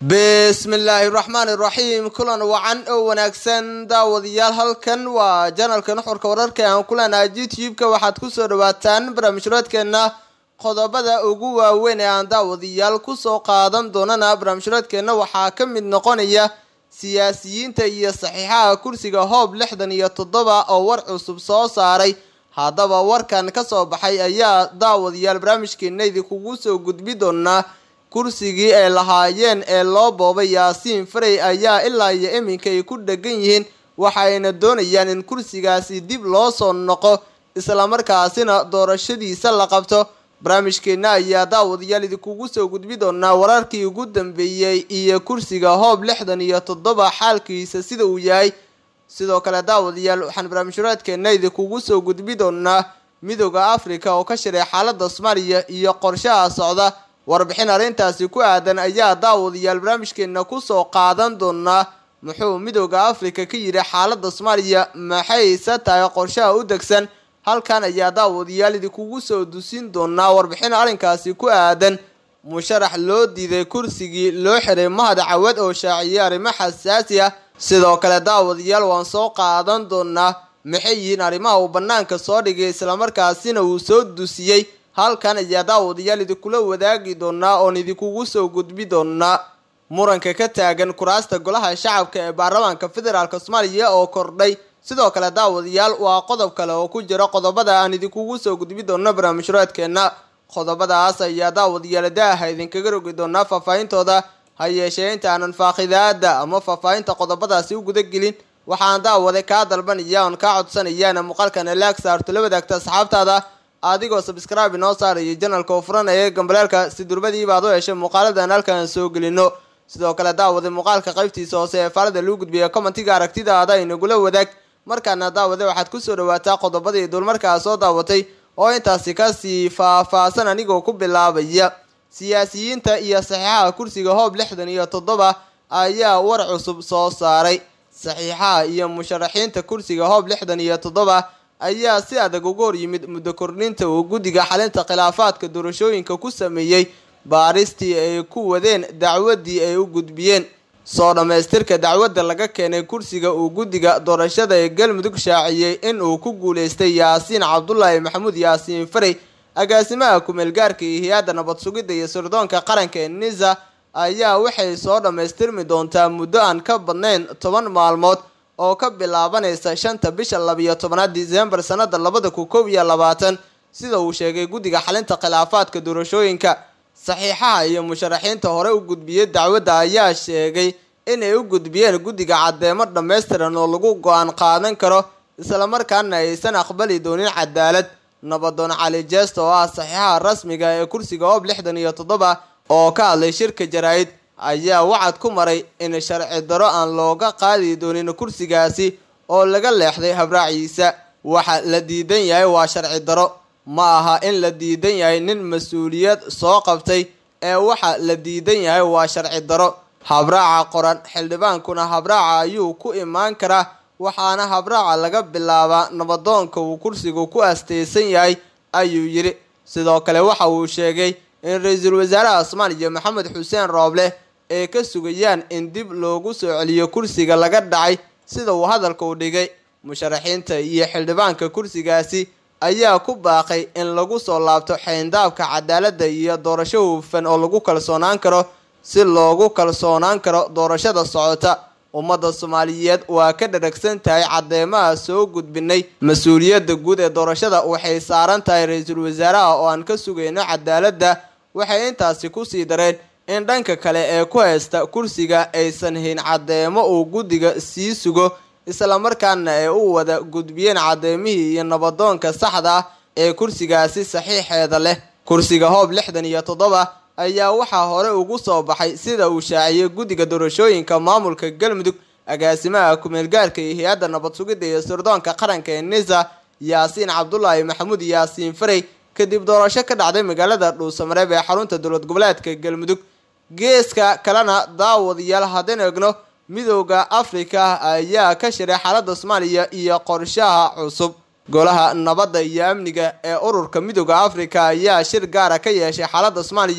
bismillaahi raxmaani raxiim kulan wacan oo wanaagsan daawadayaal halkan waa janalka nuxurka wararka aan ku leenahay youtube-ka waxaad kusoo dhawaataan barnaamijhuraadkeena qodobada ugu waaweyn ee aan daawadayaal kusoo qaadan doonana barnaamijhuraadkeena waxaa ka mid noqonaya siyaasiyiinta iyo saxiixaha kursiga hoob lixdan iyo toddoba oo war cusub soo saaray haddaba warkan kasoo baxay ayaa daawadayaal barnaamijkeena idinkugu soo gudbi doonaa kursigii ay lahaayeen ee loo boobay yaasiin farey ayaa ilaa iyo iminka ay ku dhegan yihiin waxayna doonayaan in kursigaasi dib loo soo noqo islamarkaasina doorashadiisa la qabto barnaamijkeena ayaa daawadayaal idinkugu soo gudbi doonaa wararkii ugu dambeeyey iyo kursiga hoob lixdan iyo toddoba xaalkiisa sida uu yahay sidoo kale daawadayaal waxaan barnaamijhuraadkeena idinkugu soo gudbi doonaa midooda africa oo ka shiray xaalada soomaaliya iyo qorshaha socda warbixin arrintaasi ku aadan ayaa daawadayaal barnaamijkeena kusoo qaadan doonaa muxuu midooda africa ka yidhi xaalada soomaaliya maxayse tahay qorshaha u degsan halkan ayaa daawadayaal idinkugu soo dusin doonaa warbixin arrinkaasi ku aadan musharax loo diiday kursigii loo xiray mahad cawad oo shaaciyay arrimo xasaasi ah sidoo kale daawadayaal waan soo qaadan doonaa maxay yihiin arrimaha uu banaanka soo dhigay islamarkaasina uu soo dusiyey halkan ayaa daawadayaal idinkula wadaagi doonaa oon idinkugu soo gudbi doonaa muranka ka taagan kuraasta golaha shacabka ee baarlamaanka federaalk soomaaliya oo kordhay sidoo kale daawadayaal waa qodob kale oo ku jira qodobada aan idinkugu soo gudbi doono barnaamijhuraadkeena qodobadaas ayaa daawadayaal daaha idinkaga rogi doonaa faahfaahintooda ha yeeshee inta aanan faaqidaada ama faahfaahinta qodobadaasi u gudagelin waxaan daawade kaa dalbanaya oon kaa codsanayaana muuqaalkan laag saarto la wadaagta asxaabtaada adigoo sabscribe inoo saaraya janalka oo furanaya gambaleelka si durbadiiba ad u heshay muuqaaladan halkaan soo gelino sidoo kale daawade muuqaalka qaybtiisa hoose ee faalada lagu gudbiya commentiga aragtidaada inagula wadaag markaana daawade waxaad kusoo dhawaataa qodobadii dulmarkaa soo daawatay oo intaasi kasii faahfaahsan anigoo ku bilaabaya siyaasiyiinta iyo saxiixaha kursiga hoob lixdan iyo toddoba ayaa war cusub soo saaray saxiixaha iyo musharaxiinta kursiga hoob lixdan iyo toddoba ayaa si adag uga hor yimid muddo kordhinta uu guddiga xalinta khilaafaadka doorashooyinka ku sameeyey baaristii ay ku wadeen dacwadii ay u gudbiyeen soo dhammaystirka dacwadda laga keenay kursiga uu guddiga doorashada ee galmudug shaaciyey in uu ku guuleystay yaasiin cabdulaahi maxamuud yaasiin farey agaasimaha ku-meelgaarka iyo hay-adda nabad sugidda iyo sirdoonka qaranka ee nisa ayaa waxay soo dhammaystirmi doontaa muddo aan ka badnayn toban maalmood oo ka bilaabanaysa shanta bisha labiyo tobanaad disembar sanada labada kun kow iyo labaatan sida uu sheegay guddiga xalinta khilaafaadka doorashooyinka saxiixaha iyo musharaxiinta hore u gudbiyey dacwadda ayaa sheegay inay u gudbiyeen guddiga caddeemo dhammaystiran oo lagu go-aan qaadan karo islamarkaana aysan aqbali doonin cadaalad nabadoon cali jeesta oo ah saxiixaha rasmiga ee kursiga hoob lixdan iyo toddoba oo ka hadlay shirka jaraa-id ayaa wacad ku maray in sharci daro aan looga qaadi doonin kursigaasi oo laga leexday habraaciisa waxa la diidan yahay waa sharci daro ma aha in la diidan yahay nin mas-uuliyad soo qabtay ee waxa la diidan yahay waa sharci daro habraaca qoran xildhibaankuna habraaca ayuu ku imaan karaa waxaana habraaca laga bilaabaa nabadoonka uu kursigu ku asteysan yahay ayuu yidhi sidoo kale waxa uu sheegay in ra-iisul wasaaraha soomaaliya maxamed xuseen rooble ay ka sugayaan in dib loogu soo celiyo kursiga laga dhacay sida uu hadalka u dhigay musharaxiinta iyo xildhibaanka kursigaasi ayaa ku baaqay in lagu soo laabto xeyndaabka cadaaladda iyo doorasho hufan oo lagu kalsoonaan karo si loogu kalsoonaan karo doorashada socota ummadda soomaaliyeed waa ka dharagsan tahay caddeemaha soo gudbinay mas-uuliyadda guud ee doorashada waxay saaran tahay ra-iisul wasaaraha oo aan ka sugayno cadaaladda waxay intaasi kusii dareen in dhanka kale ee ku haysta kursiga aysan hayn caddeemo uu guddiga sii sugo islamarkaana ay u wada gudbiyeen caddeemihii iyo nabadoonka saxda ah ee kursigaasi saxiixeeda leh kursiga hoob lixdan iyo toddoba ayaa waxaa hore ugu soo baxay sida uu shaaciyey guddiga doorashooyinka maamulka galmudug agaasimaha ku-meelgaarka iyo hay-adda nabad sugidda iyo sirdoonka qaranka ee nisa yaasiin cabdulaahi maxamuud yaasiin farey kadib doorasho ka dhacday magaalada dhuusamareeb ee xarunta dowlad goboleedka galmudug geeska kalena daawadayaal haddaan eegno midooda afrika ayaa ka shiray xaalada soomaaliya iyo qorshaha cusub golaha nabadda iyo amniga ee ururka midooda afrika ayaa shir gaara ka yeeshay xaalada soomaaliya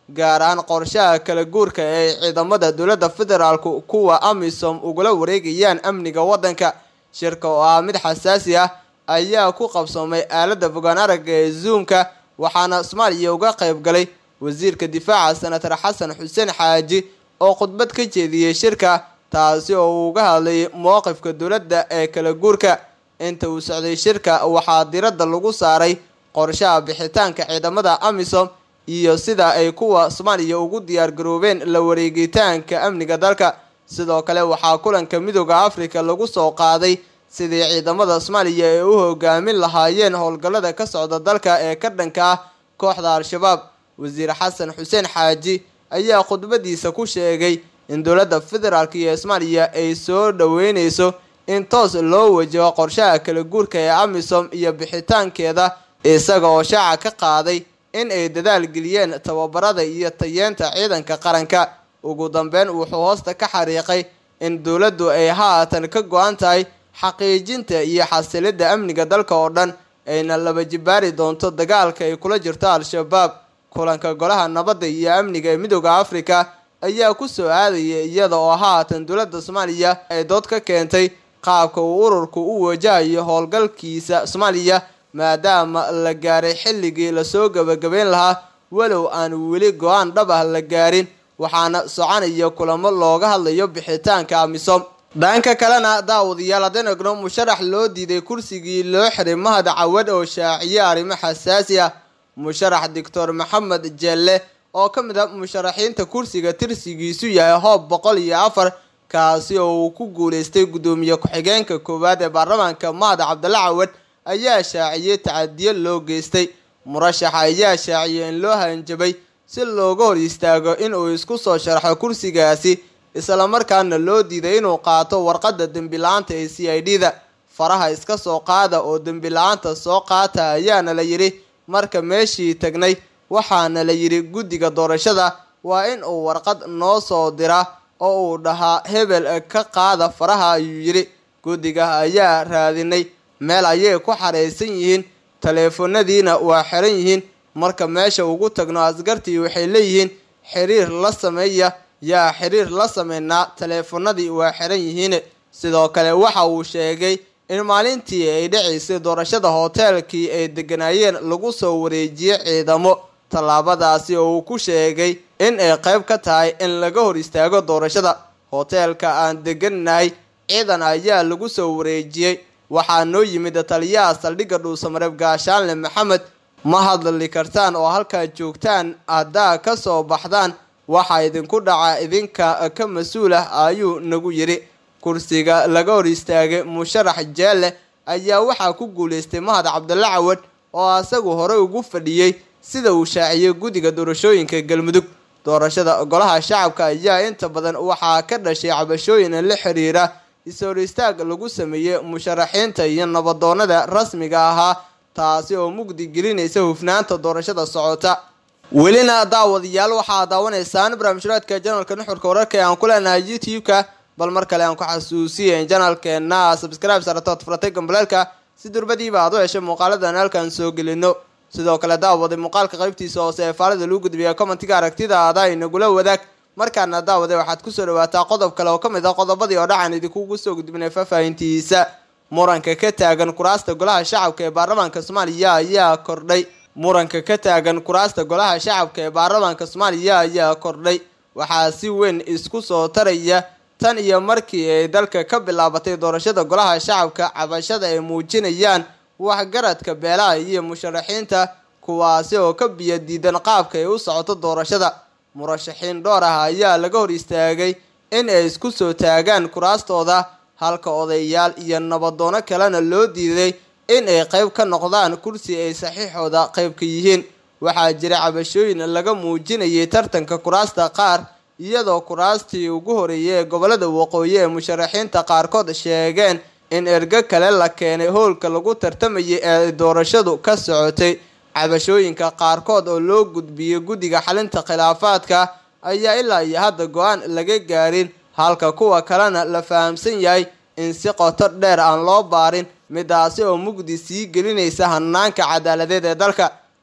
gaar ahaan qorshaha kala guurka ee ciidamada dowladda federaalku kuwa amisom ugula wareegayaan amniga waddanka shirka oo ah mid xasaasi ah ayaa ku qabsoomay aaladda fogaan aragga ee zoomka waxaana soomaaliya uga qayb galay wasiirka difaaca senator xasan xuseen xaaji oo khudbad ka jeediyey shirka taasi oo uu uga hadlayay mowqifka dowladda ee kala guurka inta uu socday shirka waxaa diradda lagu saaray qorshaha bixitaanka ciidamada amisom iyo sida ay kuwa soomaaliya ugu diyaar garoobeen la wareegitaanka amniga dalka sidoo kale waxaa kulanka midooda africa lagu soo qaaday sidii ciidamada soomaaliya ay u hogaamin lahaayeen howlgallada ka socda dalka ee ka dhanka ah kooxda al-shabaab wasiir xasan xuseen xaaji ayaa khudbadiisa ku sheegay in dowladda federaalk iyo soomaaliya ay soo dhaweyneyso in toos loo wajaho qorshaha kala guurka ee amisom iyo bixitaankeeda isaga oo shaaca ka qaaday in ay dadaal geliyeen tababarada iyo tayeenta ciidanka qaranka ugu dambeyn wuxuu hoosta ka xariiqay in dowladdu ay haatan ka go-an tahay xaqiijinta iyo xasilidda amniga dalka oo dhan ayna laba jibaari doonto dagaalka ay kula jirto al-shabaab kulanka golaha nabadda iyo amniga ee midooda africa ayaa ku soo aadaya iyada oo haatan dowladda soomaaliya ay dood ka keentay qaabka uu ururku u wajahayo howlgalkiisa soomaaliya maadaama la gaaray xilligii lasoo gabagabeyn lahaa walow aan weli go-aan dhab ah la gaarin waxaana soconaya kulamo looga hadlayo bixitaanka amisom dhanka kalena daawadayaal haddeen egno musharax loo diiday kursigii loo xiray mahad cawad oo shaaciye arrimo xasaasi ah musharax doctor maxamed jelle oo ka mid ah musharaxiinta kursiga tirsigiisu yahay hoob boqol iyo afar kaasi oo uu ku guuleystay guddoomiye ku-xigeenka koowaad ee baarlamaanka mahad cabdalla cawad ayaa shaaciyey tacadiyo loo geystay murashaxa ayaa shaaciyey in loo hanjabay si looga hor istaago inuu isku soo sharxo kursigaasi islamarkaana loo diiday inuu qaato warqadda dembi la-aanta ee c i d da faraha iska soo qaada oo dembi la-aanta soo qaata ayaana la yidhi marka meeshii tagnay waxaana la yidhi guddiga doorashada waa in uu warqad noo soo dira oo uu dhahaa hebel ka qaada faraha ayuu yidhi guddiga ayaa raadinay meel ayay ku xareysan yihiin taleefanadiina waa xiran yihiin marka meesha ugu tagno askartii waxay leeyihiin xiriir la sameeya yaa xiriir la sameynaa taleefanadii waa xiran yihiin sidoo kale waxa uu sheegay in maalintii ay dhacaysay doorashada hoteelkii ay deganaayeen lagu soo wareejiyey ciidamo tallaabadaasi oo uu ku sheegay in ay qayb ka tahay in laga hor istaago doorashada hoteelka aan deganahay ciidan ayaa lagu soo wareejiyey waxaa noo yimid taliyaha saldhigga dhuusamareeb gaashaanle maxamed ma hadli kartaan oo halkaa joogtaan haddaa ka soo baxdaan waxaa idinku dhaca idinka ka mas-uul ah ayuu nagu yidhi kursiga laga hor istaagay musharax jeelle ayaa waxaa ku guuleystay mahad cabdalla cawad oo asagu horey ugu fadhiyey sida uu shaaciyey guddiga doorashooyinka galmudug doorashada golaha shacabka ayaa inta badan waxaa ka dhashay cabashooyin la xiriira is-hor istaag lagu sameeyey musharaxiinta iyo nabadoonada rasmiga ahaa taasi oo mugdi gelinaysa hufnaanta doorashada socota welina daawadayaal waxaa daawanaysaan barnaamijraadka janalka nuxurka wararka ee aan ku leenahay youtube-ka bal mar kale aan ku xasuusiya in janalkeena subscribe saratood furatay gambaleelka si durbadiiba aad u heshay muuqaaladan halkaan soo gelino sidoo kale daawaday muuqaalka qaybtiisa hoose ee faalida lagu gudbiya commentiga aragtidaada inagula wadaag markaana daawaday waxaad kusoo dhawaataa qodob kale oo ka mid ah qodobadii oo dhacan idinkugu soo gudbinay faahfaahintiisa muranka ka taagan kuraasta golaha shacabka ee baarlamaanka soomaaliya ayaa kordhay muranka ka taagan kuraasta golaha shacabka ee baarlamaanka soomaaliya ayaa kordhay waxaa si weyn isku soo taraya tan iyo markii ay dalka ka bilaabatay doorashada golaha shacabka cabashada ay muujinayaan waxgaradka beelaha iyo musharaxiinta kuwaasi oo ka biyo diidan qaabka ay u socoto doorashada murashaxiin dhowr ah ayaa laga hor istaagay in ay isku soo taagaan kuraastooda halka odayaal iyo nabadoono kalena loo diiday in ay qayb ka noqdaan kursi ay saxiixooda qayb ka yihiin waxaa jira cabashooyin laga muujinayay tartanka kuraasta qaar iyadoo kuraastii ugu horeeyay ee gobolada waqooyi ee musharaxiinta qaarkood sheegeen in ergo kale la keenay howlka lagu tartamayay ee doorashadu ka socotay cabashooyinka qaarkood oo loo gudbiyey guddiga xalinta khilaafaadka ayaa ilaa iyo hadda go-aan laga gaarin halka kuwa kalena la fahamsan yahay in si qoto dheer aan loo baarin midaasi oo mugdi sii gelinaysa hanaanka cadaaladeed ee dalka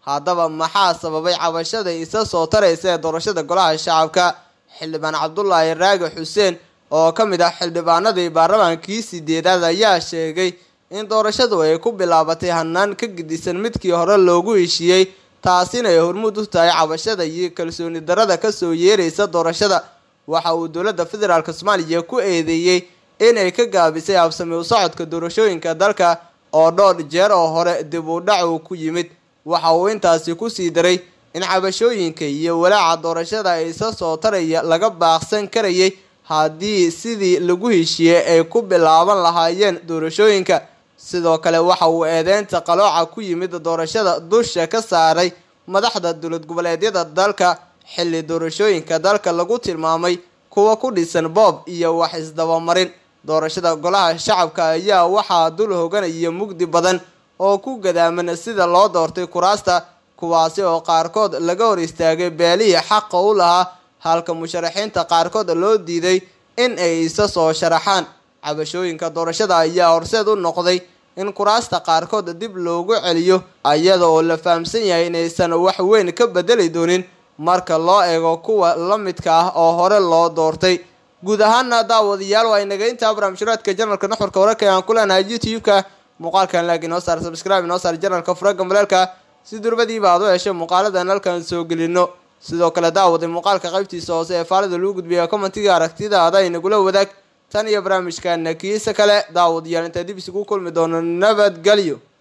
haddaba maxaa sababay cabashada isa soo taraysa ee doorashada golaha shacabka xildhibaan cabdulaahi raagi xuseen oo ka mid ah xildhibaanadii baarlamaankii sideedaad ayaa sheegay in doorashadu ay ku bilaabatay hanaan ka gedisan midkii hore loogu heshiiyey taasina ay hormuud u tahay cabashada iyo kalsooni darada kasoo yeeraysa doorashada waxa uu dowladda federaalk soomaaliya ku eedeeyey inay ka gaabisay habsami u socodka doorashooyinka dalka oo dhowr jeer oo hore dib u dhac uu ku yimid waxa uu intaasi kusii daray in cabashooyinka iyo walaaca doorashada isa soo taraya laga baaqsan karayay haddii sidii lagu heshiiyey ay ku bilaaban lahaayeen doorashooyinka sidoo kale waxa uu eedeynta qalooca ku yimid doorashada dusha ka saaray madaxda dowlad goboleedyada dalka xilli doorashooyinka dalka lagu tilmaamay kuwa ku dhisan boob iyo wax isdabamarin doorashada golaha shacabka ayaa waxaa dul hoganaya mugdi badan oo ku gadaaman sida loo doortay kuraasta kuwaasi oo qaarkood laga hor istaagay beelihii xaqa u lahaa halka musharaxiinta qaarkood loo diiday in ay isa soo sharaxaan cabashooyinka doorashada ayaa horseed u noqday in kuraasta qaarkood dib loogu celiyo iyada oo la fahamsan yahay inaysan wax weyn ka bedeli doonin marka loo eego kuwa la midka ah oo hore loo doortay guud ahaana daawadayaal waa inaga intaa barnaamijhuraadka janalka nuxurka wararka aan ku leenahay youtube-ka muuqaalkan laakiin noo saar subscribe noo saar janalka furaga maleelka si durbadiiba aad u hesho muuqaaladan halkan soo gelino sidoo kale daawaday muuqaalka qaybtiisa hoose ee faalida lagu gudbiya commentiga aragtidaada inagula wadaag tan iyo barnaamijkana kiisa kale daawadayaal intaa dib isugu kulmi doono nabadgelyo